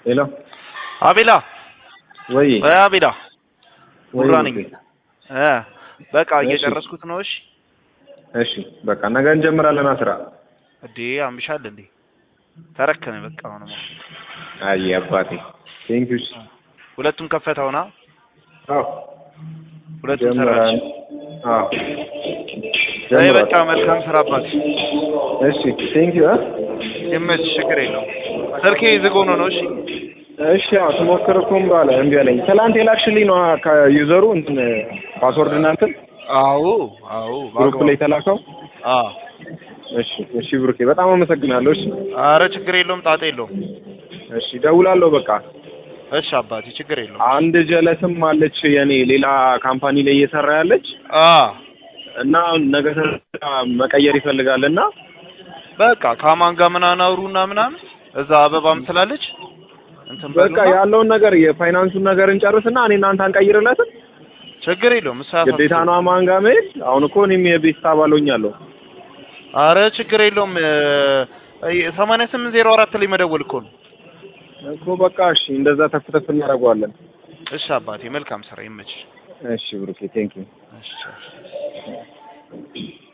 ሄሎ አቤላ ወይ እ አቤላ ወይ ሙራ ነኝ ውዴ። እ በቃ እሺ። እየጨረስኩት ነው። እሺ እሺ በቃ ነገ እንጀምራለን ስራ። እንዴ አምሻል እንዴ ተረከነ በቃ አሁንማ አይ አባቴ ቴንክ ዩ ሁለቱም ከፈተውና አዎ ሁለቱም ጀምራን ሰራች። አዎ አይ ጀምሯል። በቃ መልካም ስራ አባት እሺ ቴንክ ዩ ይመች ችግር የለውም። ስልኬ ዝግ ሆኖ ነው። እሺ እሺ አዎ ስሞክር እኮ እምቢ አለ እምቢ አለኝ። ትላንት የላክሽልኝ ነው ከዩዘሩ እንትን ፓስወርድ እና እንትን አዎ አዎ ግሩፕ ላይ የተላከው። አዎ እሺ እሺ ብሩኬ በጣም አመሰግናለሁ። እሺ አረ ችግር የለውም ጣጣ የለውም። እሺ ደውላለሁ በቃ እሺ አባቴ ችግር የለውም። አንድ ጀለስም አለች የኔ ሌላ ካምፓኒ ላይ እየሰራ ያለች አ እና ነገ ስራ መቀየር ይፈልጋል እና በቃ ከማን ጋር ምናምን አውሩና ምናምን እዛ አበባም ስላለች እንትን በቃ በሉና ያለውን ነገር የፋይናንሱን ነገር እንጨርስና እኔ እናንተ አንቀይርለትም። ችግር የለውም። እሱ ግዴታ አያሳስብም። ነው አማን ጋር መሄድ። አሁን እኮ እኔም የቤት አባል ሆኛለሁ። አረ ችግር የለውም። ሰማንያ ስምንት ዜሮ አራት ላይ መደወል እኮ ነው። እኮ በቃ እሺ እንደዛ ተፍ ተፍ እናደርገዋለን። እሺ አባቴ መልካም ስራ ይመችሽ። እሺ ብሩኬ ቴንክ ዩ እሺ